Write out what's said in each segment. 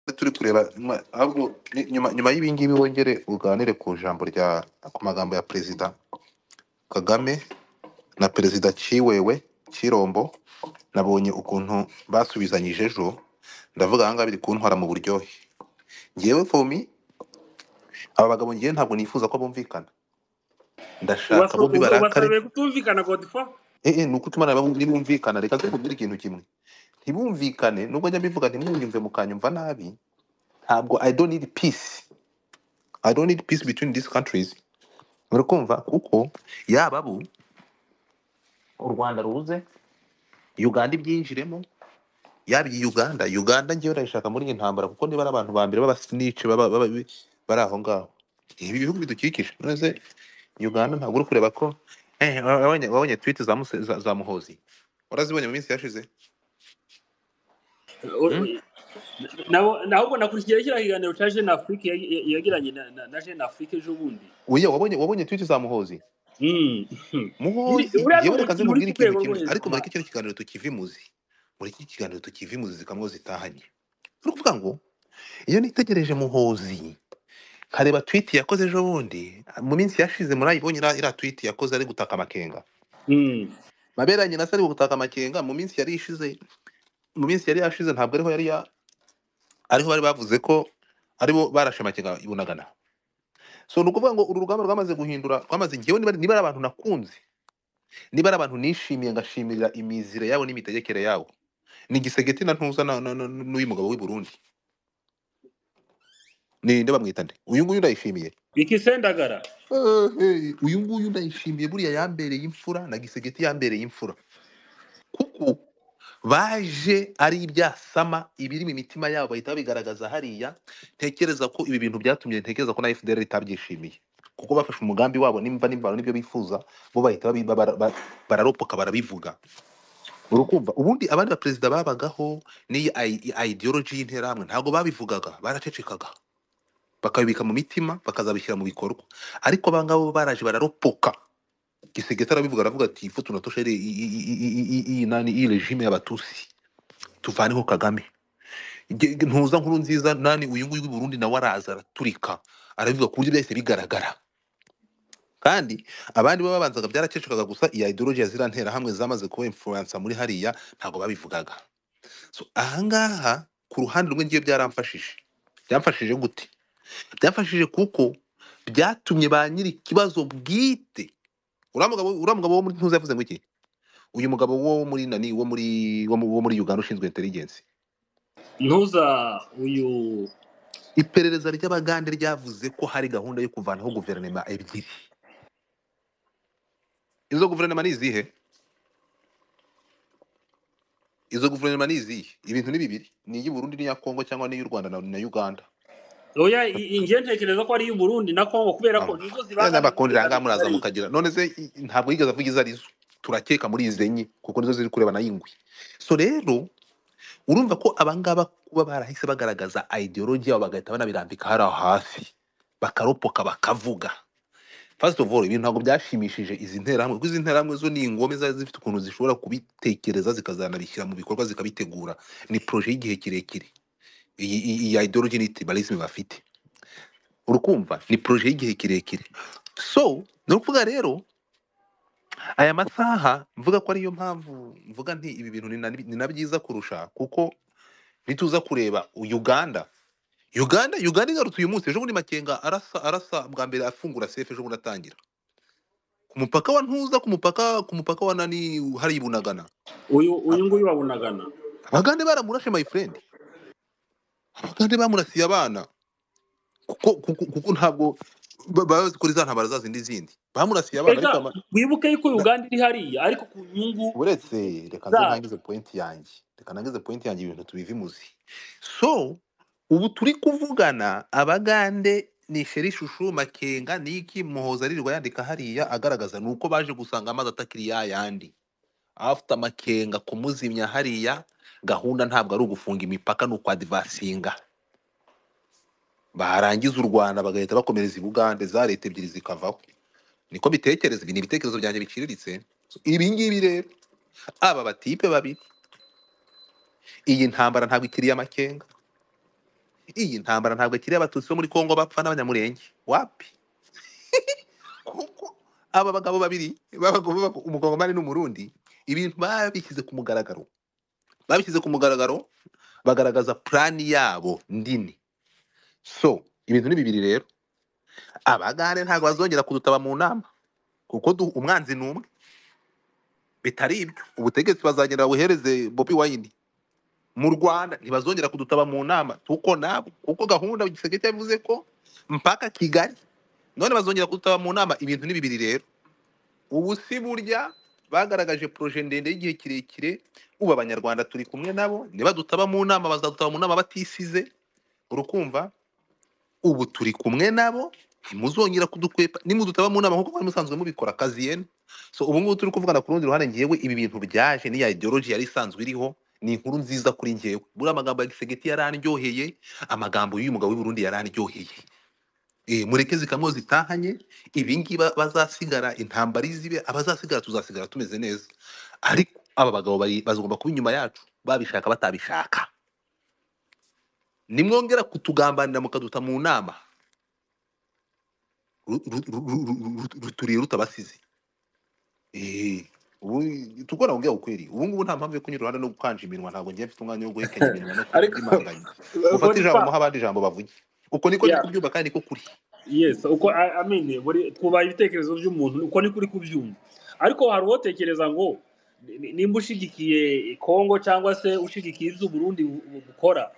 turi kureba nyuma ahubwo ni- nyuma nyuma y'ibi ngibi wongere uganire ku jambo rya ku magambo ya perezida Kagame na perezida Ciwewe Cirombo nabonye ukuntu basubizanyije ejo ndavuga aha ngaha biri kuntwara mu buryohe ngewe fomi aba bagabo ngewe ntabwo nifuza ko bumvikana ndashaka Ubasa- bombi ubu- barakare ubasabeye kutumvikana godifo eh eh, ni uko tumana nabo ntibumvikana reka nkubwire ikintu kimwe ntibumvikane nubwo njya mbivuga ntimwunyumve mukanyumva nabi ntabwo i don't need peace i don't need peace between these countries muri kumva kuko yaba bo u rwanda ruze uganda ibyinjiremo yaba iyi uganda uganda ngewe urayishaka muri iyi ntambara kuko niba ari abantu ba mbere b'abasinici baba- baba- bari aho ngaho ibi bihugu bidukikije maze uganda ntabwo uri kureba ko Eh, wa- wabonye wabonye twiti za, Muse- za, za muhozi warazibonye mu minsi yashize Hmm? nahubwo nakurikiyeho kiriya kiganiro cya jene afurike ya- ya- yagiranye na na- na jene afurike ejo bundi Oya, wabonye wabonye twiti za muhozi Mm. Ni- muhozi uriya ni ngewe reka nze umukino uri nkubwire ikintu ku rwego rwo kimwe hejuru ariko muri cyane kino kiganiro tukiva imuzi muri iki kiganiro tukiva imuzi zikamwo zitahanye ni ukuvuga ngo iyo nitegereje muhozi nkareba twiti yakoze ejo bundi mu minsi yashize murayibonye iriya iriya twiti yakoze ari gutaka amakenga Mm. maberanye na se ari gutaka amakenga mu minsi yari ishize mu minsi yari yashize ntabwo ariho yari ya ariho bari bavuze ko aribo barashe amakenga i bunagana so ni ukuvuga ngo uru rugamba rwamaze guhindura rwamaze ngewe niba niba ari abantu nakunze niba ari abantu nishimiye ngashimira imizire yabo n'imitegekere yabo ni gisegeti na ntuza na- na- na- n'uyu mugabo w'i burundi ni nde bamwita nde uyu nguyu ndayishimiye Vicky Sendagara Ehe, uyu nguyu ndayishimiye buriya yambereye imfura na gisegeti yambereye imfura kuko baje ari ibyasama ibiri mu mitima yabo bahita babigaragaza hariya ntekereza ko ibi bintu byatumye ntekereza ko na fdr itabyishimiye kuko bafashe umugambi wabo nimba nimba n'ibyo bifuza bo bahita babi- bara- bara- bararopoka barabivuga urukumva ubundi abandi baperezida babagaho n'iyi ayi- ideology y'interahamwe ntabwo babivugaga baracecekaga bakabibika mu mitima bakazabishyira mu bikorwa ariko abangabo bo baraje bararopoka gisegete arabivuga aravuga ati ifu tunatoshere iyi nani iyi regime y'abatusi tuvaneho kagame Nge- nge- ntuza nkuru nziza nani uyu nguyu w'i burundi nawe araza araturika arabivuga ku buryo byahise bigaragara kandi abandi baba babanzaga byarakecekaga gusa iya ideology ya ziriya nterahamwe zamaze kuba influence muri hariya ntabwo babivugaga so ahangaha ku ruhande rumwe ngiye byaramfashije byamfashije gute byafashije kuko byatumye ba nyiri ikibazo bwite uriya mugabo uriya mugabo wo muri ntuza yavuze ngo iki uyu mugabo wo muri nani wo muri wo mu- wo muri Uganda ushinzwe intelligence Ntuza uyu iperereza ry'abagande ryavuze ko hari gahunda yo kuvanaho guverinoma ebyiri izo guverinoma ni izihe izo guverinoma ni izihe ibintu ni bibiri ni iy'i Burundi n'iya Kongo cyangwa n'iy'u Rwanda na, na Uganda oya i- i- njye ntekereza ko ari iy'u Burundi na Congo kubera ko Urumva? nizo ya zibangamiye n'abakundi ranga umutekano muraza mugari mukagira none se i- ntabwo yigeze avuga izo arizo turakeka muri izi enye kuko nizo ziri kureba na yingwi so rero urumva ko abangaba kuba barahise bagaragaza ideology yabo bagahita banabirambika hariya hasi bakaropoka bakavuga first of all ibintu ntabwo byashimishije izi nterahamwe kuko izi nterahamwe zo ni ingome zari zifite ukuntu zishobora kubitekereza zikazanabishyira mu bikorwa zikabitegura ni proje y'igihe kirekire iyi iyi- iyi ideology ni tribalism bafite urukumva ni proje y'igihe kirekire so ni ukuvuga rero aya masaha mvuga ko ariyo mpamvu mvuga nti ibi bintu ni na ni na byiza kurusha kuko nituza kureba u- Uganda Uganda Uganda igarutse uyu munsi ejo bundi Makenga arasa arasa bwa mbere afungura sefu ejo bundi atangira ku mupaka wa Ntuza ku mupaka ku mupaka wa nani hari ibunagana uyu uyu nguyu wabunagana abagande baramurashe my friend abagande bamurasiye abana kuko kuko, kuko ntabwo ba- baba bazi ko za ntambara za zindi zindi bamurasiye abana ariko eka ama- wibuke yuko na- Uganda iri hariya ariko ku nyungu uretse reka nze zayo ntangize pointi yanjye reka ntangize pointi yanjye ibintu tubiva imuzi so ubu turi kuvugana abagande ni feri shushu makenga niki muhoza aririrwa yandika hariya agaragaza ni uko baje gusanga amazi atakiri ya yandi afite amakenga kumuzimya hariya gahunda ntabwo ari ugufunga imipaka ni ukwadivasinga barangiza u rwanda bagahita bakomereza i bugande za leta ebyiri zikavaho niko bitekereza ibi ni ibitekerezo byanjye biciriritse ibi ngibi rero aba batipe babiri iyi ntambara ntabwo ikiri iy'amakenga iyi ntambara ntabwo akiri abatutsi bo muri kongo bapfa n'abanyamurenge wapi kuko aba bagabo babiri b'abagabo- umukongomani n'umurundi ibintu babishyize ku mugaragaro babishyize ku mugaragaro bagaragaza purani yabo ndini so ibintu ni bibiri rero abagande ntabwo bazongera kudutaba mu nama kuko du- umwanzi ni umwe bitari ibyo ubutegetsi bazagenda buhereze bobi wayini mu rwanda ntibazongera kudutaba mu nama kuko nabo kuko gahunda giseke yavuze ko mpaka kigali none bazongera kudutaba mu nama ibintu ni bibiri rero ubu si burya bagaragaje poroje ndende y'igihe kirekire ubu abanyarwanda turi kumwe nabo nibadutaba mu nama bazadutaba mu nama batisize urukumva ubu turi kumwe nabo ntimuzongera kudukwepa nimudutaba mu nama nk'uko mwari musanzwe mubikora kaziyene so ubu ngubu turi kuvugana ku rundi ruhande ngewe ibi bintu byaje n'iya ideology yari isanzwe iriho ni inkuru nziza kuri ngewe buriya amagambo ya gisegeti yarandyoheye amagambo y'uyu mugabo w'i Burundi yarandyoheye Eh, mureke zikamwo zitahanye ibingibi bazasigara intambara izibe abazasigara tuzasigara tumeze neza ariko aba bagabo bari- bazagomba kuba inyuma yacu babishaka batabishaka nimwongera kutugambanira mukaduta mu nama ru- ru- ru- ru- ru- ru- ruturiye rutabasize Eh, ubu tugora kugira ukweri ubu ngubu nta mpamvu yo kunyura uruhande no gukanja iminwa ntabwo ngiye mfite umwanya wo guhekenya iminwa no ariko kubyimanganya uko ufate ijambo dushaka muha abandi ijambo bavuge uko niko ndi yeah. kubyumva kandi niko kuri yes uko I, I mean, buri twubaha ibitekerezo by'umuntu uko niko uri kubyumva ariko hari uwotekereza ngo ni- ni- nimba ushigikiye kongo cyangwa se ushigikiye ibyo uburundi bu- bu- bukora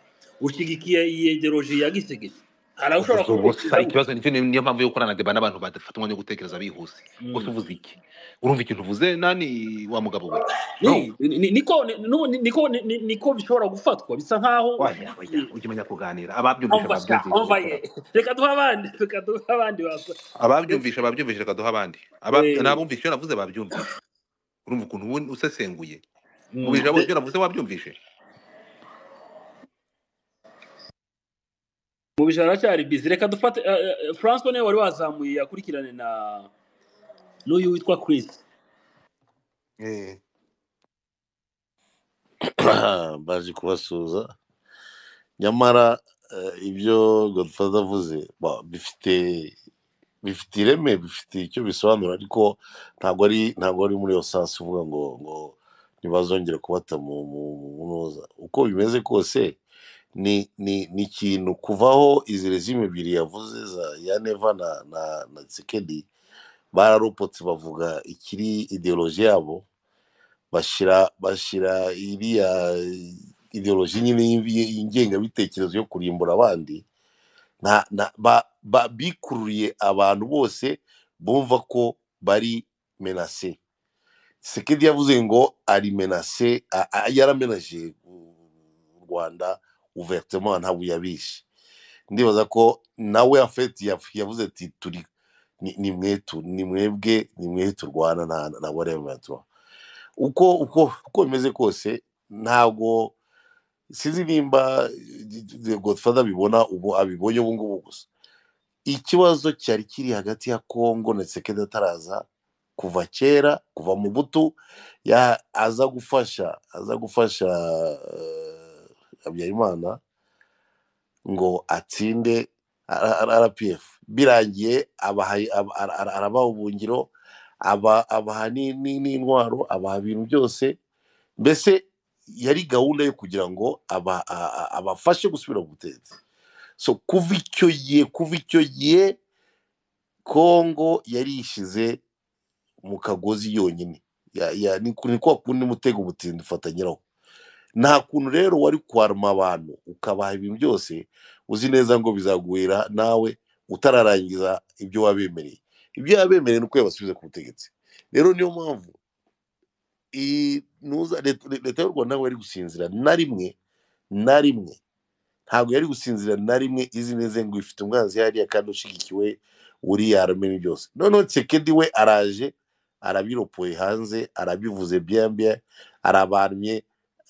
ushigikiye iyi ideoloji ya gisegesi hari aho ushobora gusa gusa kubitekerezaho ikibazo nicyo ni- niyo mpamvu yo gukorana deba n'abantu badafata umwanya wo gutekereza bihuse gusa Mm. uvuze iki urumva ikintu uvuze nani wa mugabo we no Ni- ni- ni- niko ni- nubu- ni- niko ni- ni- niko bishobora gufatwa bisa nkaho waya waya ushigikiye ujya umenya kuganira ababyumvisha umva sha babyumvisha umva reka da- ye reka duhe abandi reka duhe abandi basa ndetse ababyumvisha babyumvisha reka duha abandi Aba- eh, n'abumvisha iyo navuze babyumvisha urumva ukuntu ubu usesenguye mu mm, bijabo de- ibyo navuze wabyumvishe mu bijana cyari bizi reka dufate eh, eh, Francois niwe wari wazamuye akurikirane na n'uyu witwa Chris Eh. baje kubasuhuza nyamara eh, ibyo godfather avuze ba- bifite bifite ireme bifite icyo bisobanura ariko ntabwo ari ntabwo ari muri iyo sasi uvuga ngo ngo ntibazongere kubata mu mu mu ntuza uko bimeze kose ni ni ni ikintu kuvaho izi rezimu ebyiri yavuze za ya neva na na na tsikedi bararokotse bavuga ikiri ideoloji yabo bashyira bashyira iriya ideoloji nyine y'inge- y'ingengabitekerezo yo kurimbura abandi nta nta ba, ba bikururiye abantu bose bumva ko bari menase sekedi yavuze ngo ari menase a- a- yaramenaje u rwanda uvertement ntabwo yabishe ndibaza ko nawe afeti yavuze ati turi ni ni mwe tu- ni mwebwe ni mwe turwana na na whatever uko uko uko bimeze kose ntabwo sinzi nimba eh, godfather abibona ubu abibonye ubu ngubu gusa ikibazo cyari kiri hagati ya kongo na sekedi ataraza kuva kera kuva mu butu ya aza gufasha aza gufasha eh, habyarimana ngo atsinde rpf birangiye abahaye aba- ara- ara- arabaha ubuhungiro aba- abaha ni- ni- n'intwaro abaha ibintu byose mbese yari gahunda yo kugira ngo aba- a- a- abafashe gusubira mu butegetsi so kuva icyo gihe kuva icyo gihe kongo yarishyize mu kagozi yonyine Ya- ya- ni ku- ni kwa kundi mutego umutindi ufata nyirawo nta kuntu rero wari kwaruma abantu ukabaha ibintu byose uzi neza ngo bizagwira nawe utararangiza ibyo wabemereye ibyo wabemereye ni uko yabasubiza ku butegetsi rero niyo mpamvu i- nuza leta leta y'u rwanda ntabwo yari gusinzira na rimwe na rimwe ntabwo yari gusinzira na rimwe izi neza ngo ifite umwanzi hariya kandi ushyigikiwe uriya aramenya byose noneho tsekedi we araje arabiropoye hanze arabivuze byambye arabarumye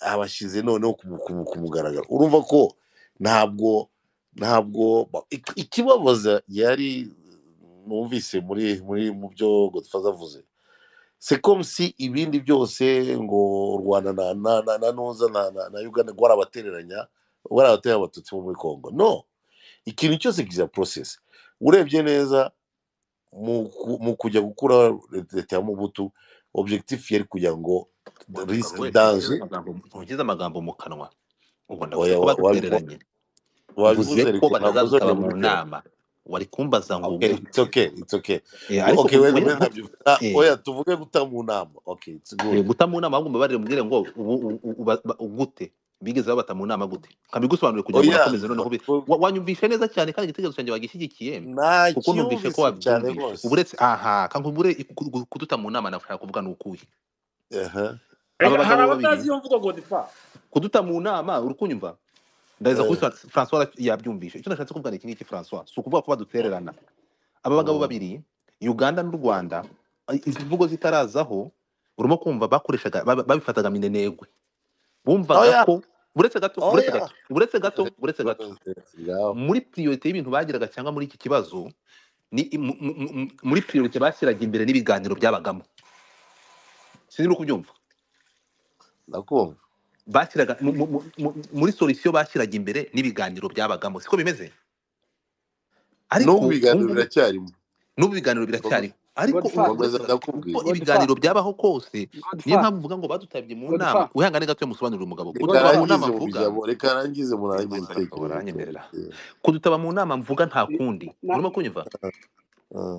abashyize noneho ku ku- ku- ku mugaragaro urumva ko ntabwo ntabwo ba- ik- ikibabaza yari numvise muri muri mu byo godfaza avuze sekomsi ibindi byose ngo u rwanda na na na na nuza na na, na uganda rwarabatereranya bariya batari abatutsi bo muri congo no ikintu cyose kigira porosesi urebye neza mu ku- mu kujya gukura leta ya mubutu objectif yari kugira ngo Wabikora risike wese danje ugize amagambo ugize amagambo mu kanwa ubona oya uvuze ko wabivuze badutereranye wabivuze mvuze ko reka ntabwo uzongera batazadutaba mu kuduteranya nama wari kumbaza ngo okay wowe it's okay it's okay Eh, ngo ariko okay wega mbere mu- ntabyo ah, eh, oya tuvuge guta mu nama okay it's eh, good guta mu nama ahubwo mbabarire mubwire ngo ubu ubu- ubu- ba- ba- gute bigeze babata mu nama gute nkabigusobanurire kugira ngo oya unakomeze noneho ube- ko- wa- wanyumvishe neza cyane kandi igitekerezo cyanjye wagishyigikiye kuko numvishe ko ntacyumvise cyane wabyumvishe rwose ubu uretse aha kankubure kuduta mu nama nashaka kuvuga ni ukuhe aha aba Eh, hari bagabo babiri abatazi iyo mvugo godifa kuduta mu nama uri kunyumva ndabeza kuri eh, Fra- francois yabyumvishe icyo nashatse kuvuga ni iki ngiki francois si ukuvuga ko badutererana aba bagabo mm, babiri uganda n'u rwanda i- izi mvugo zitarazaho urimo kumva bakoreshaga baba- babifataga minenegwe bumvaga oya ko buretse gato buretse oya gato buretse gato buretse gato ngaho muri priorite y'ibintu bagiraga cyangwa muri iki kibazo ni mu- mu- mu- muri priorite bashyiraga imbere n'ibiganiro byabagamo sinzi no kubyumva ndakumva bashyiraga mu- mu- mu- mu- muri solisiyo bashyiraga imbere n'ibiganiro byabagamo siko bimeze n'ubu ariko ubu ibiganiro ngubu biracyarimo n'ubu ibiganiro biracyariho ariko ubu godifa nkomeza buretse gato ndakubwira uko godifa ibiganiro byabaho kose niyo godifa mpamvu mvuga ngo badutabye mu nama godifa wihangane gato musobanurire umugabo reka kudutaba godifa mu nama arangize mu mvuga ijambo reka arangize murangize rwose itekerezo uranyemerera cyanjye kudutaba mu nama mvuga nta kundi na urimo kunyumva Ah,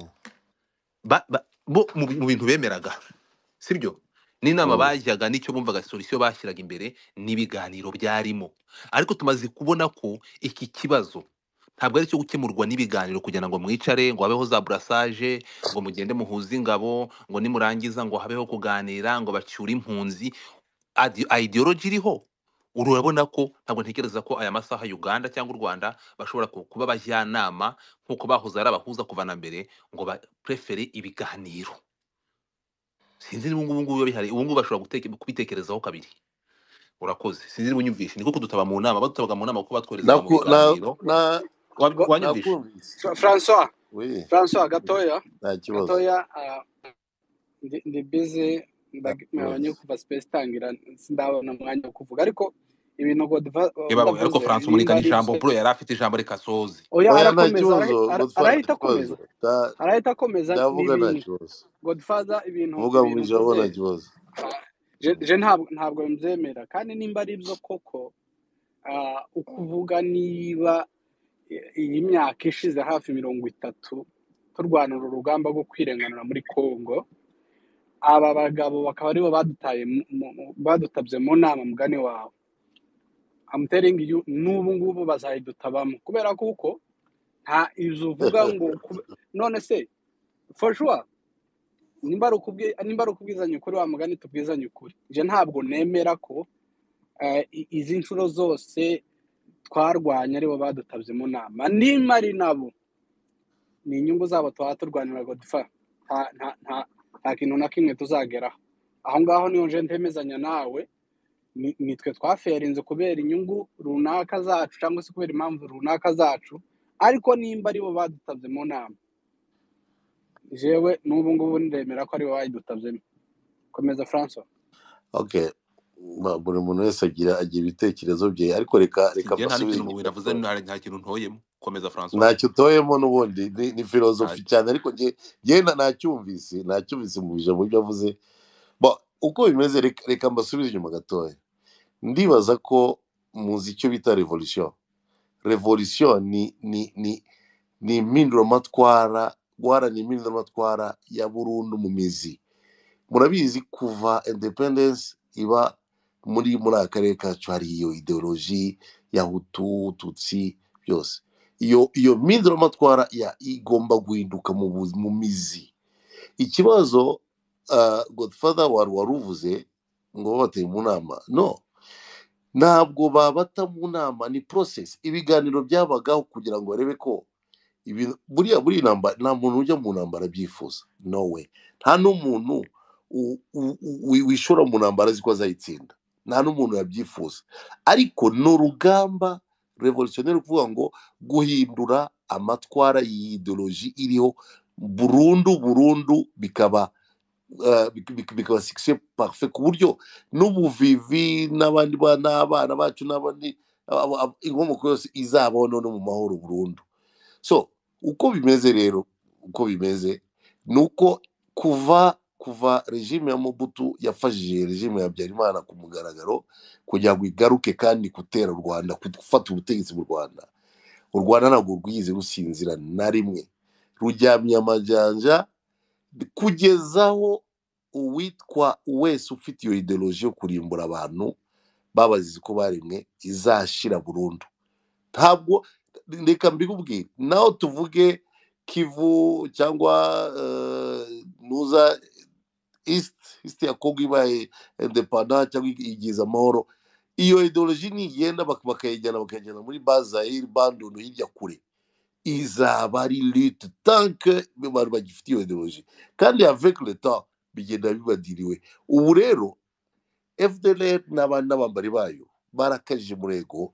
ba, ba, bo mu, bi- mu bintu bemeraga sibyo n'inama mm, bajyaga nicyo bumvaga solisiyo bashyiraga imbere n'ibiganiro byarimo ariko tumaze kubona ko iki kibazo ntabwo ari icyo gukemurwa n'ibiganiro kugira ngo mwicare ngo habeho za burasage ngo mugende muhuze ingabo ngo nimurangiza ngo habeho kuganira ngo bacyure impunzi adi- ideology iriho urabona ko ntabwo ntekereza ko aya masaha Uganda cyangwa u Rwanda bashobora ku- kuba abajyanama nk'uko bahoze ari abahuza kuva na mbere ngo baprefere ibiganiro sinzi niba ubu ngubu biba bihari ubu ngubu bashobora guteke- kubitekerezaho kabiri urakoze sinzi niba unyumvishe niko kudutaba mu nama badutabaga mu nama kuko batwoherezaga mu naku- na- biganiro na- Wa- go- wanyumvishe nakumvise Fra- Francois we Francois gatoya nta kibazo gatoya ah, ndi ndi busy nta ndag- nabonye kibazo kuva space itangira sindabona umwanya wo kuvuga ariko ibintu godiva yebawe ariko wavuze François nimba Murika ni ari ijambo byo bro yari afite ijambo reka soze oya oya nta arakomeza kibazo arahi- ara- gutwara nta kibazo arahita akomeza Nta- arahita akomeza ndavuga nta n'ibintu kibazo godifaza ibintu vuga mu ibintu ijambo uvuze nta kibazo ah, je je ntabwo ntabwo mbyemera kandi nimba ari byo koko ah, ukuvuga niba i- iyi myaka ishize hafi mirongo itatu turwanira urugamba rwo kwirenganura muri congo aba bagabo bakaba aribo badutaye mu- mu- mu- badutabye mu nama mugani wawe amuteringi n'ubu ngubu bazayidutabamo kubera kuko nta izo uvuga ngo kube- none se fashuwa nimba ari ukubwi- nimba ari ukubwizanya ukuri wa mugani tubwizanye ukuri je ntabwo nemera ko eh, i- izi nshuro zose twarwanya aribo badutabye mu nama nimba ari nabo ni inyungu zabo tuba turwanira godifa nta nta nta nta kintu na kimwe tuzageraho aho ngaho niyo nje ntemezanya nawe ni- nitwe twaferinze kubera inyungu runaka zacu cyangwa se kubera impamvu runaka zacu ariko nimba aribo badutabye mu nama jewe n'ubu ngubu ndemera ko aribo bayidutabyemo komeza francois okay Ma- buri muntu wese agira agira ibitekerezo bye ariko reka reka sinjye nta mbasubize n'ikintu inyuma navuze gatoya nta nta kintu ntoyemo komeza François ntacyo utoyemo n'ubundi ni, ni nta filozofi cyane ariko njye njye na- ntacyumvise ntacyumvise mu ijambo ibyo avuze Bo, uko bimeze reka reka mbasubize inyuma gatoya ndibaza ko muzi icyo bita revolution revolution ni ni ni ni impinduramatwara guharanira impinduramatwara ya burundu mu mizi murabizi kuva independence iba muri muri aka karere kacu hari iyo ideoloji ya hutu tutsi byose iyo iyo mpinduramatwara ya igomba guhinduka mu, bu- mu mizi ikibazo uh, godfather wari waruvuze ngo babateye mu nama no ntabwo babata mu nama ni process ibiganiro byabagaho kugira ngo barebe ko ibintu buriya buri intambara nta muntu ujya mu ntambara abyifuza no way nta n'umuntu u- u- u- wishora mu ntambara azi ko azayitsinda nta n'umuntu yabyifuza ariko ni urugamba revolutionnel kuvuga ngo guhindura amatwara y'idoloji iriho burundu burundu bikaba eh, bik- bik- bikaba succès parfait ku buryo n'ubuvivi n'abandi ba- n'abana bacu n'abandi abo- abo- inkomoko yose izabaho none mu mahoro burundu so uko bimeze rero uko bimeze ni uko kuva kuva regime ya mobutu yafashije regime ya habyarimana ku mugaragaro kugira ngo igaruke kandi gutera u rwanda gufata ubutegetsi mu rwanda u rwanda ntabwo rwize rusinzira na rimwe ruryamye amajanja kugezaho uwitwa wese ufite iyo ideoloji yo kurimbura abantu babazize ko baremwe izashira burundu ntabwo reka mbikubwire naho tuvuge kivu cyangwa eh, nuza east east ya kongo ibaye independa cyangwa igize amahoro iyo ideoloji nigenda bak- bakayijyana bakayijyana muri bazayiri bandundu hirya kure izaba ari lute tanke abantu bagifite iyo ideoloji kandi avec le temps bigenda bibadiriwe ubu rero fdlr n'abandi n'abambari bayo barakajije umurego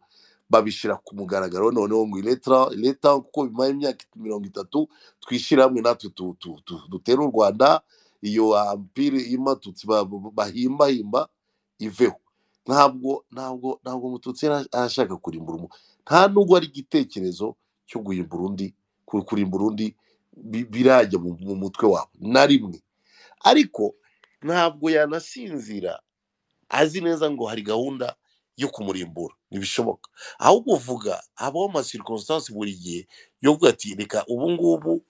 babishyira ku mugaragaro noneho ngo leta leta kuko bimaye imyaka mirongo itatu twishyira hamwe natwe tu- tu- tu- dutere u rwanda iyo ampire y'amatutsi ba- ba- bahimbahimba iveho ntabwo ntabwo ntabwo umututsi yari arashaka kurimbura umu nta nubwo ari igitekerezo cyo guhimbura undi ku- kurimbura undi bi- birajya mu mu mutwe wabo na rimwe ariko ntabwo yanasinzira azi neza ngo hari gahunda yo kumurimbura ntibishoboka ahubwo uvuga habaho amasirikonsitansi buri gihe yo kuvuga ati reka ubu ngubu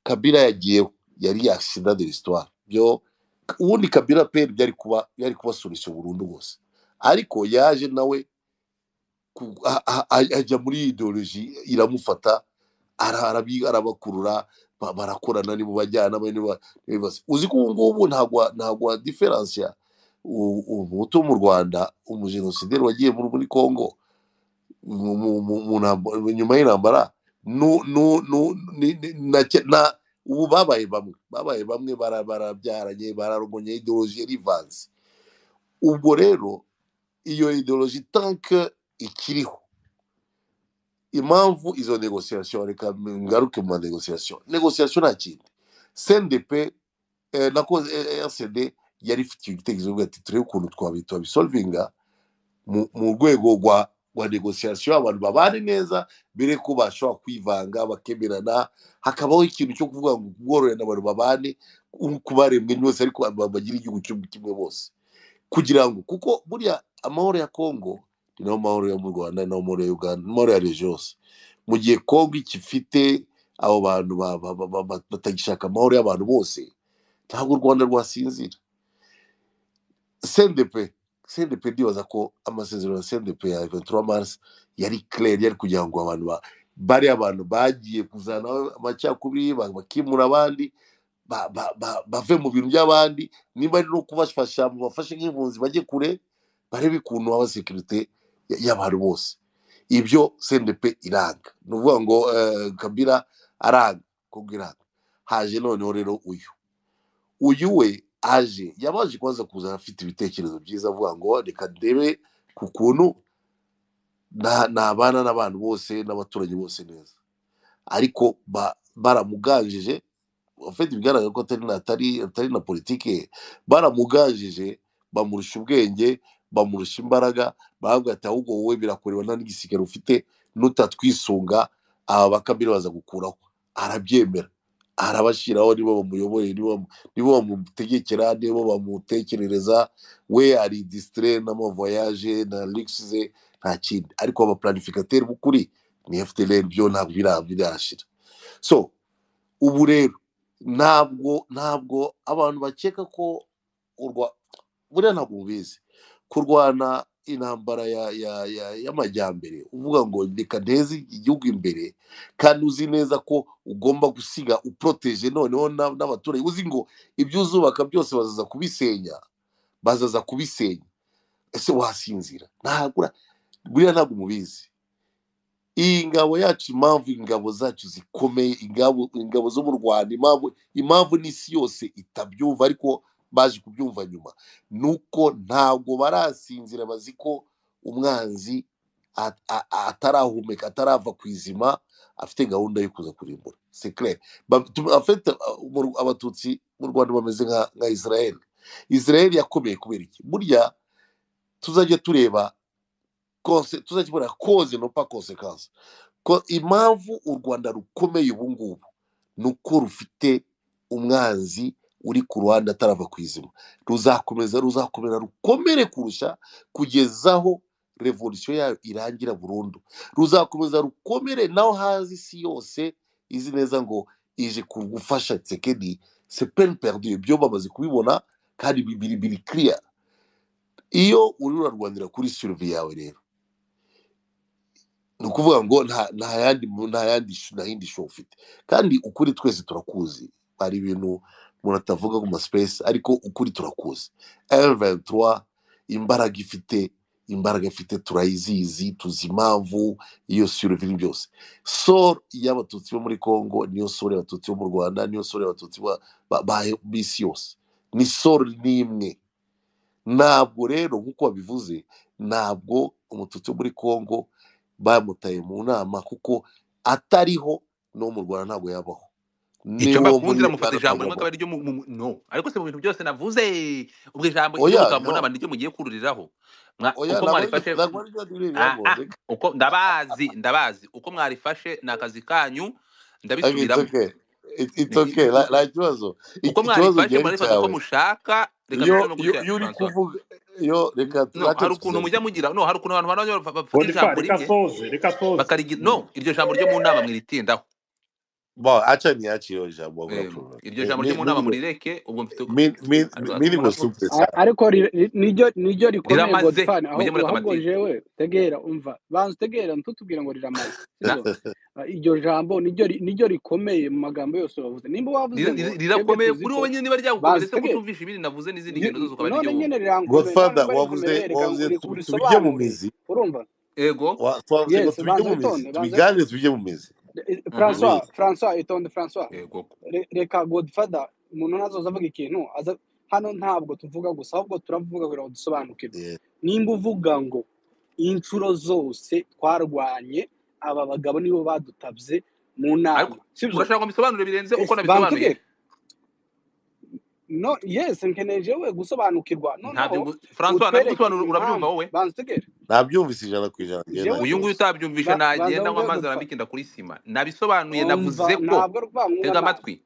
kabila yagiyeho yari yasida de l'histoire byo ubundi kabila pe byari kuba byari kuba solution burundu bwose ariko yaje nawe ku- a- a- a- ajya muri iyi ideoloji iramufata ara- arabi- arabakurura ba- barakorana nibo bajyana bane ba- bibaza uzi ko ubu ngubu ntabwo ntabwo diferansi ya u- umuhutu wo mu rwanda umujenosideri wagiye muri muri congo mu- mu- mu- mu ntambara- nyuma y'intambara nu- nu- nu- ni- ni- na- na- ubu babaye bamwe babaye bamwe bara- barabyaranye bararoganye ideoloji rivanze ubwo rero iyo ideoloji tanke ikiriho impamvu izo negosiyasiyo reka ngaruke mu manegosiyasiyo negosiyasiyo nta kindi cndp eh, na ko rcd yari ifite igitekerezo ivuga ati turebe ukuntu twabi twabisolvinga mu mu rwego rwa rwa negosiyasiyo abantu babane neza bere ko bashobora kwivanga bakemerana hakabaho ikintu cyo kuvuga ngo ubworoherane abantu babane ku baremwe bose ariko abantu bagira igihugu kimwe kimwe bose kugira ngo kuko buriya amahoro ya kongo ni nayo mahoro yo mu rwanda ni nayo mahoro ya uganda ni amahoro ya reji yose mu gihe kongo ikifite abo bantu ba- ba- ba- ba- ba- batagishaka amahoro y'abantu bose ntabwo u rwanda rwasinzira sendepe sendepe ndibaza ko amasezerano ya sendepe ya 23 mars yari clair yari kugira ngo abantu ba- bari abantu bagiye kuzana amacakubiri ba- bakimura abandi ba- ba- ba- bave mu bintu by'abandi niba ari no kubafasha mu bafashe nk'impunzi bajye kure barebe ukuntu haba sekirite ya- y'abantu bose ibyo cndp iranga ni ukuvuga ngo eh, kabila aranga kongo iranga haje noneho rero uyu uyu we aje yabanje kubanza kuza afite ibitekerezo byiza avuga ngo reka ndebe ku kuntu na- nabana n'abantu bose n'abaturanyi bose neza ariko ba- baramuganjije afite bigaragara ko atari na atari atari na politiki ye baramuganjije bamurusha ubwenge bamurusha imbaraga baravuga ati ahubwo wowe birakureba nta n'igisirikare ufite nutatwisunga aba bakabiri baza gukuraho arabyemera arabashyiraho nibo bamuyoboye nibo bamu- nibo bamutegekera nibo bamutekerereza we ari disitire n'amavoyaje na ligisi ze nta kindi ariko abapuranifikateri b'ukuri ni fdr byo ntabwo bira- birashira so ubu rero ntabwo ntabwo abantu bakeka ko urwa buriya ntabwo mubizi kurwana intambara ya ya ya y'amajyambere uvuga ngo reka nteze igihugu imbere kandi uzi neza ko ugomba gusiga uproteje noneho na- n'abaturage uzi ngo ibyo uzubaka byose bazaza kubisenya bazaza kubisenya ese wasinzira ntabwo ura- buriya ntabwo mubizi iyi ngabo yacu impamvu ingabo zacu zikomeye ingabo ingabo zo mu rwanda impamvu impamvu n'isi yose itabyumva ariko baje kubyumva nyuma ni uko ntabwo barasinzira bazi ko umwanzi a- a- a- atarahumeka atarava ku izima afite gahunda yo kuza kurimbura secret afite uh, mu Ru- abatutsi mu rwanda bameze nka nka israel israel yakomeye kubera iki burya tuzajya tureba konse tuzakibona koze no pa konsekanse ko impamvu u rwanda rukomeye ubu ngubu ni uko rufite umwanzi uri ku ruhande atarava ku izima ruzakomeza ruzakomera rukomere kurusha kugeza aho revolisiyo yayo irangira burundu ruzakomeza rukomere naho hazi isi yose izi neza ngo ije kugufasha tsekedi sepeni perdu ibyo bamaze kubibona kandi biri biri kiriya iyo uri urarwanira kuri sirivi yawe rero ni ukuvuga ngo nta nta yandi nta yandi shu- nta yindi show ufite kandi ukuri twese turakuzi hari ibintu umuntu atavuga ku masipesi ariko ukuri turakuzi eventura imbaraga ifite imbaraga ifite turayizizi tuzi impamvu iyo sirivi ni byose soro y'abatutsi bo muri congo niyo soro y'abatutsi bo mu rwanda niyo soro y'abatutsi ba- ba- ba- b'isi yose ni soro n'imwe ntabwo rero nk'uko babivuze ntabwo umututsi wo muri congo bamutaye mu nama kuko atariho no mu rwanda ntabwo yabaho icyo n'uwo mbakunze muri iramufata uganda ijambo rimwe akaba ntabwo yabaho ariryo mu- mu- no ariko se mu bintu byose navuze ubwo ijambo oya ry'umugabo mu no nama niryo mugiye kururiraho Mwa- uko oya ntabwo ariryo mwarifashe ntabwo ariryo riri Ah, hano ah, reka uko ndabazi ndabazi uko mwarifashe ni akazi kanyu Okay, it's ndabisubiramo okay It- it's Ni- i- okay i- nta i- nta kibazo uko Ik- ikibazo mwarifashe gihari murarifata uko cyawe mushaka reka iyo mbicane no kuri cya furanswa iyo iyo uri kuvuga iyo reka no ntacyo hari ukuntu twizeye mujya mugira no hari ukuntu abantu bana ba- bafatira bonifa ijambo reka rimwe soze reka soze bakarigira Mm. no iryo jambo ryo mu nama mwiritindaho bo aca niyaciye iyo jambo akora Eh, problem iryo jambo ryo mu nama mirigo murireke ubwo mfite mirigo muravuga simple A- cyane ariko ri- ri- niryo niryo rikomeye riramaze godfani mujye ahubwo mureka ahubwo amatike jewe tegera umva banza utegera ntutubwire ngo riramaze sibyo Na- Ah, iryo jambo niryo ri- niryo rikomeye mu magambo yose wavuze nimba wavuze rira- ngo rira- twebwe rirakomeye tuzi kuri ko wowe nyine niba banza ryagukomeye se utegere kutumvisha ibindi navuze n'izindi Ni- ngendo zose ukaba ari none ryo wumva nyine rirankomeye none godfather uba wavuze rinkomereye reka wavuze uri- tu- tubijye mu urisobanure mizi urumva ego Wa- twavuze ngo yes tubijye banza mu mizi witonde banza tubiganire tubijye mu mizi Eh, Mhm. François turabizi François itonde François ego Re- reka godfather umuntu ntazoza avuga ikintu aza hano ntabwo tuvuga gusa ahubwo turavuga kugira ngo dusobanukirwe Yeah. nimba uvuga ngo inshuro zose twarwanye aba bagabo nibo badutabye mu ariko nama sibyo urashaka ngo mbisobanure birenze uko ese nabisobanuye bantegere no yes nkeneye we gusobanukirwa ntabyo noneho ngu- francois utwereke nabigusobanura urabyumva impamvu wowe bantegere nabyumvise ijana ku ijana njyewe nta jewe uyu nguyu kibazo utabyumvise ba- banza nagenda nywa wumve amazi godfather arabikinda kuri sima nabisobanuye umva navuze ko ntabwo ari ukuvuga tega amazi amatwi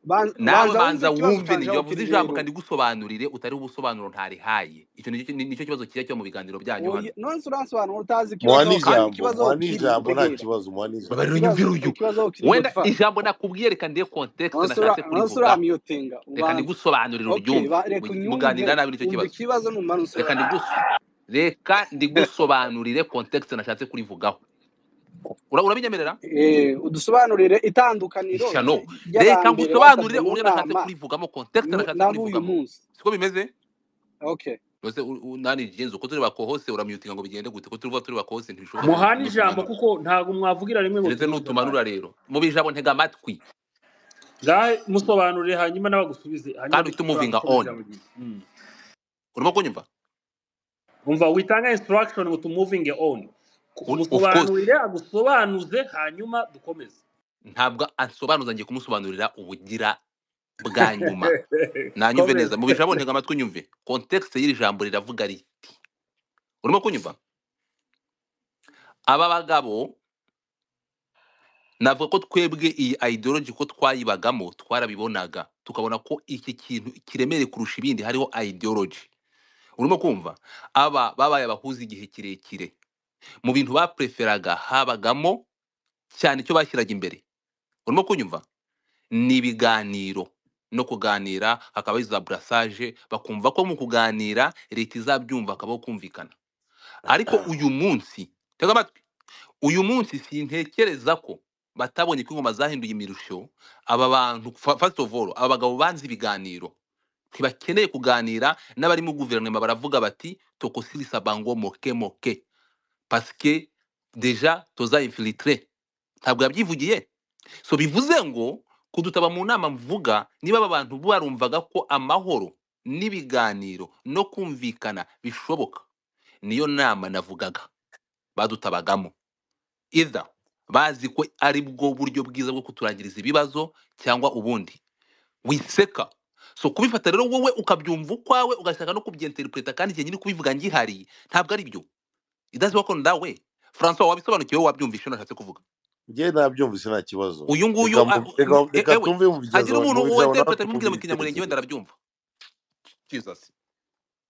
Ban- nawe banza banza wumve ikibazo wumve ninjye wavuze canje aho kiri ijambo rero kandi gusobanurire utari ubusobanuro ntarihaye icyo nicyo ni- nicyo kibazo kijya kiba mu biganiro byanyu hano Oye, nonse uransobanura utazi muha ikibazo aho kiri kandi n'ijambo ikibazo aho muha kiri babarira unyumvira n'ijambo nta kibazo muha n'ijambo tegera ikibazo uyu ikibazo aho kiri wenda godfather ijambo nakubwiye reka ndiye kontekisite nonse nashatse kurivugaho uramiyotenga reka ubanza ndigusobanurire okay uryumve ba- reka mu- unyumve muganira nabi nicyo umva kibazo ikibazo numara nonse reka ndigus reka ndigusobanurire kontekisite nashatse kurivugaho Ura- urabinyemerera eh udusobanurire itandukaniro ishyano ry- reka ngusobanurire ry'abambere batabye mu uburyo nashatse nama kurivugamo kontekisite nu- nashatse n'abuyu kurivugamo munsi siko bimeze okay Ese u- u- nani jenze uko turi bakohose uramyutinga ngo bigende gute ko turuvuga turi bakohose ntibishoboka ngo muhane ijambo n'utumanure kuko ntabwo mwavugira rimwe ngo keretse tuvuge ijambo n'utumanura rero mu bijabo ntega amatwi ngahe musobanurire hanyuma nabagusubize hanyuma kandi uhite duce ijambo umuvinga ukomeze on ijambo ryiza Mm. urimo kunyumva umva witanga instruction ngo tumuvinge on U- of course musobanurire agusobanuze hanyuma dukomeze ntabwo ansobanuza ngiye kumusobanurira ubugira bwa nyuma nanyumve neza komeza mu bijabo ntega amatwi nyumve kontekisite y'iri jambo riravuga riti urimo kunyumva aba bagabo navuga ko twebwe iyi ideology ko twayibagamo twarabibonaga tukabona ko iki kintu kiremereye kurusha ibindi hariho ideology urimo kumva aba babaye abahuza igihe kirekire mu bintu bapreferaga habagamo cyane icyo bashyiraga imbere urimo kunyumva ni ibiganiro no kuganira hakaba iza burasage bakumva ko mu kuganira leta izabyumva hakabaho kumvikana ariko uyu munsi tega amatwi uyu munsi sintekereza ko batabonye ko ingoma zahinduye imirusho aba bantu fa- first of all aba bagabo banze ibiganiro ntibakeneye kuganira n'abari mu guverinoma baravuga bati tokosirisa bango moke moke pasike deja toza infilitire ntabwo yabyivugiye so bivuze ngo kudutaba mu nama mvuga niba aba bantu barumvaga ko amahoro n'ibiganiro no kumvikana bishoboka niyo nama navugaga badutabagamo iza bazi ko ari bwo buryo bwiza bwo kuturangiriza ibibazo cyangwa ubundi wiseka so kubifata rero wowe ukabyumva ukwawe ugashaka no kubyinterpreta kandi igihe nyine kubivuga ngihari ntabwo ari byo it doesn't work on that way francois wabisobanukiwe wabyumvishe unashatse kuvuga njye nabyumvise nta kibazo uyu nguyu reka ah, mu- reka e- reka ewe tumve mu hagira bigeza umuntu mu bijyamo wese natwe petero umubwire twumve mu kinyamurenge we ibitekerezo ndarabyumva jesus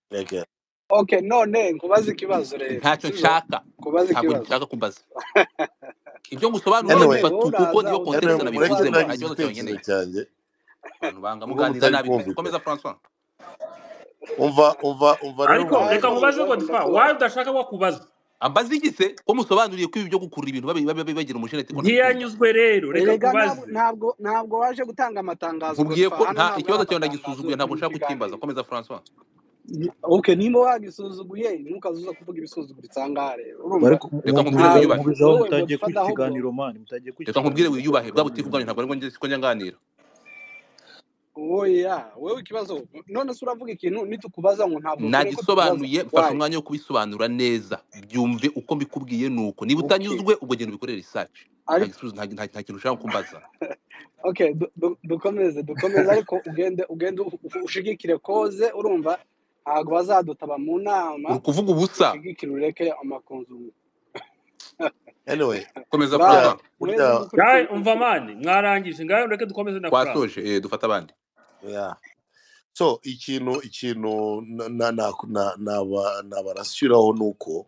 reka okay none nkubaze ikibazo rero ntacyo sibyo nshaka nkubaze ntabwo ikibazo dushaka kumbaza ibyo ngusobanuriye anyway none bifata wowe kuko uraza niyo anyway context udusubiza mureke nabivuzemo ikibazo nta ndangiza kibazo cyawe igitekerezo ngeneye cyanjye abantu banga ubwo muganiriza mutari nabi pe kumvikana komeza francois umva umva umva rero ariko umuntu nawe reka none nkubaze ibibazo godiva ndakubaza wawe udashaka wakubaza ambaza igice ko musobanuriye ko ibi byo gukurura ibintu babe- babe- babe bagira umushinga ati ko ndabikumva ntiyanyuzwe rero reka erega ntabwo nkubaze ntabwo ntabwo waje gutanga amatangazo nkubwiye godiva ko hano nta ntabwo ari ikibazo cyawe amatangazo yo ndagisuzuguye kuri ntabwo ibi nshaka ukimbaza biganiro komeza francois ok nimba wagisuzuguye ntukazuza kuvuga ibisuzuguritse aha ngaha rero urumva ariko reka nkubwire mubijaho wiyubashe ntabwo mubijaho wowe godiva mutagiye kwita ahubwo ikiganiro mani mutagiye kwita reka nkubwire ikiganiro wiyubahe bwa butifu bwanyu mubiganire ntabwo aribwo njye- siko njya nganira oya wowe ikibazo none se uravuga ikintu nitukubaza ngo ntabwo ukeneye ko tukubaza nagisobanuye mfashe wayi umwanya wo kubisobanura neza byumve uko mbikubwiye nuko niba ok utanyuzwe ubwo genda ubikorere research nta ariko gisubizo- nta nta- nta kintu ushaka kumbaza ok du- du- dukomeze dukomeze ariko ugende ugende u- u- ushigikire koze urumva ntabwo bazadutaba mu nama uri kuvuga ubusa ushigikire ureke amakunzugu anyway komeza burya bana francois mwese burya mukurikiye ngawe umva mani mwarangije ngawe reka dukomeze na frank twasoje eh, dufate abandi yeah. so ikintu ikintu na na na na- naba- nabarashyiraho ni uko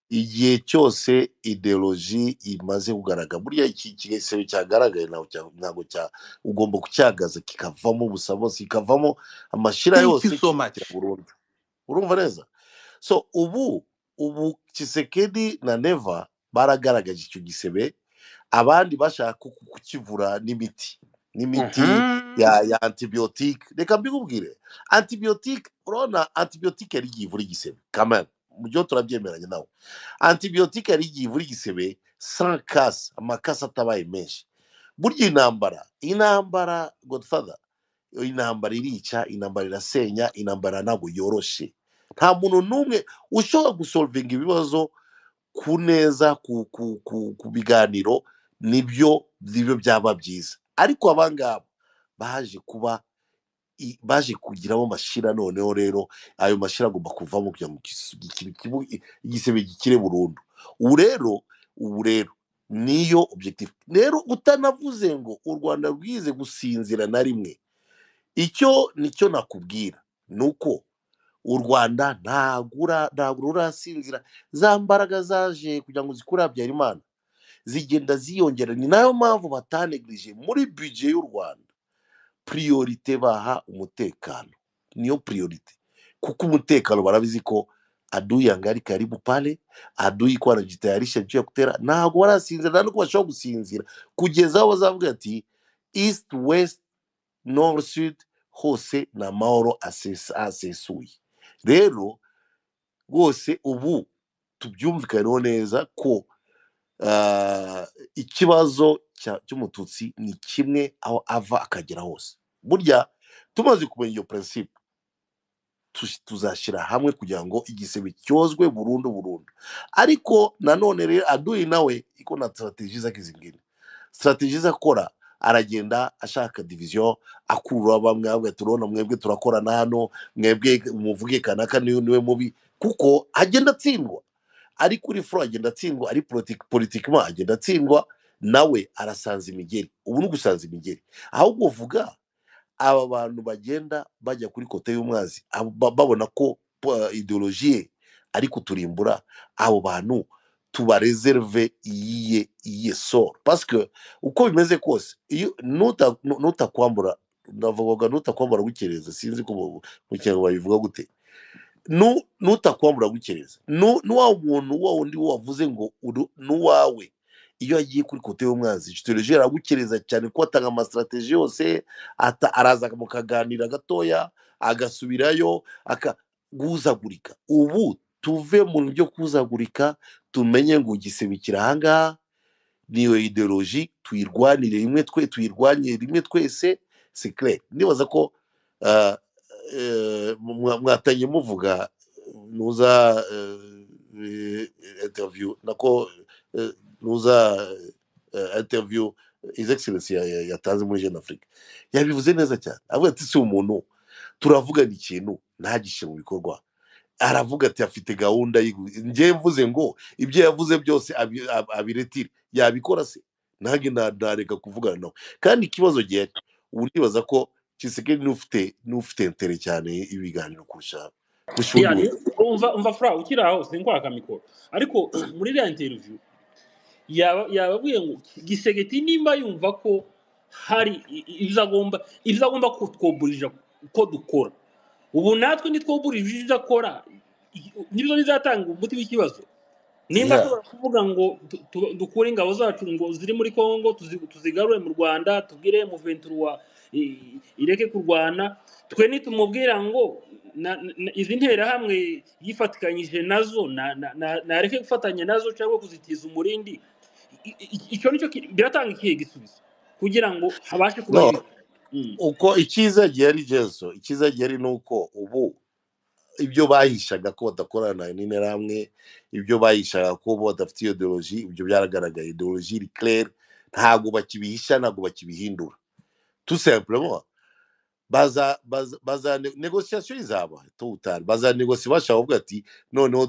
igihe cyose ideoloji imaze kugaragara burya iki igisebe cyagaragaye ntabwo cya- ntabwo cya- ugomba kucyagaza kikavamo ubusa bose kikavamo amashira thank you yose so much kikakira burundu urumva neza so ubu ubu kisekedi na neva baragaragaje icyo gisebe abandi bashaka ku- kukivura n'imiti n'imiti ya, Mhm. ya antibiyotike reka mbikubwire antibiyotike urabona antibiyotike yari igiye ivura igisebe kamere mu byo turabyemeranya nawe antibiyotike yari igiye ivura igisebe sans casse amakasi atabaye menshi burya intambara intambara godfather intambara irica intambara irasenya intambara ntabwo yoroshe nta muntu n'umwe ushobora gusolvinga ibibazo ku neza ku, ku, ku, ku biganiro nibyo nibyo byaba byiza ariko abangaba baje kuba i- baje kugiramo mashira noneho rero ayo mashira agomba kuvamo kugira ngo igis- iki- iki- iki- igisebe gikire burundu ubu rero ubu rero niyo objective rero utanavuze ngo u rwanda rwize gusinzira na rimwe icyo nicyo nakubwira ni uko u rwanda ntagura ntabwo rurasinzira za mbaraga zaje kugira ngo zikure habyarimana zigenda ziyongera ni nayo mpamvu batanegirije muri bije y'u rwanda priorite baha umutekano niyo priorite kuko umutekano barabizi ko adui yangali karibu pale adui ikuwa anajitayarisha juu ya kutera ntabwo barasinzira nta n'uko bashobora gusinzira kugeza aho bazavuga ati east west north sud hose ni amahoro asesa- asesuye rero rwose ubu tubyumvikaneho neza ko ah, ikibazo cya- cy'umututsi ni kimwe aho ava akagera hose burya tumaze kumenya iyo prinsipe tu- tuzashyira hamwe kugira ngo igisebe cyozwe burundu burundu ariko nanone rero aduyi nawe iko na strateji zake zingine strateji ze akora aragenda ashaka diviziyo akurura bamwe avuga ati urabona mwebwe turakorana hano mwebwe umuvuge kanaka niwe niwe mubi kuko agenda atsindwa ari kuri furo agenda atsindwa ari politiki politikima agenda atsindwa nawe arasanza imigeri ubu ni ugusanza imigeri ahubwo vuga aba bantu bagenda bajya kuri kote y'umwazi abo ba- babona ko uh, ideoloji ye ari kuturimbura abo bantu tubarezerve iyiye iyiye soro pasike uko bimeze kose iyo nuta- nu- nutakwambura ndavuga nutakwambura gukereza sinzi ko mu mu kinyarwanda babivuga gute nu- nutakwambura gukereza Nu- n'uwa muntu wa wundi wavuze ngo uru- n'uwawe iyo agiye kuri kote y'umwanzi sitoroje aragukereza cyane ko atanga amasitarateji yose ata- araza mukaganira gatoya agasubirayo aka- guhuzagurika ubu tuve mu byo kuzagurika tumenye ngo igisebe kiri ahangaha niyo ideoloji tuyirwanire rimwe twe tuyirwanye rimwe twese sikire ndibaza ko ah, eh, mwa- mwatanye muvuga nuza eh, eh, interview nako eh, nuza eh, interview his excellency ya- ya- yatanze muri jeune afrique yabivuze neza cyane avuga ati si umuntu turavugana ikintu ntagishyire mu bikorwa aravuga ati afite gahunda y'i- njye mvuze ngo ibyo yavuze byose abi- ab- abiretire yabikora se nanjye na- nareka kuvugana nawe kandi ikibazo gihari ubu ndibaza ko kisekedi n'ufite n'ufite ntere cyane ibiganiro kurusha kurusha undi yani wese umva umva fura ukiri aho sinkwaka mikoro ariko muri iriya interiviyu yaba- yababwiye ngo gisegeti nimba yumva ko hari i- i- ibyo agomba ibyo agomba kutwoburira ko dukora ubu natwe nitwoburira ibyo akora i- nibyo bizatanga umuti w'ikibazo nimba yeah ashobora kuvuga ngo tu- tu- dukure ingabo zacu ngo ziri muri congo tuzi- tuzigarure mu rwanda tubwire muventuro wa i- ireke kurwana twe nitumubwira ngo na- na- izi nterahamwe yifatikanyije nazo na- na- na- nareke gufatanya nazo cyangwa kuzitiza umurindi I- i- icyo nicyo ki- biratanga ikihe gisubizo kugira ngo habashe no kubaho ibi Mm. uko icyiza gihari jesu icyiza gihari ni uko ubu ibyo bahishaga ko badakorana n'interahamwe ibyo bahishaga ko bo badafite iyo ideoloji ibyo byaragaragaye ideoloji iri claire ntabwo bakibihisha ntabwo bakibihindura tout simplement baza baza baza negosiyasiyo izaba tutari baza negosiyo bashaka kuvuga ati noneho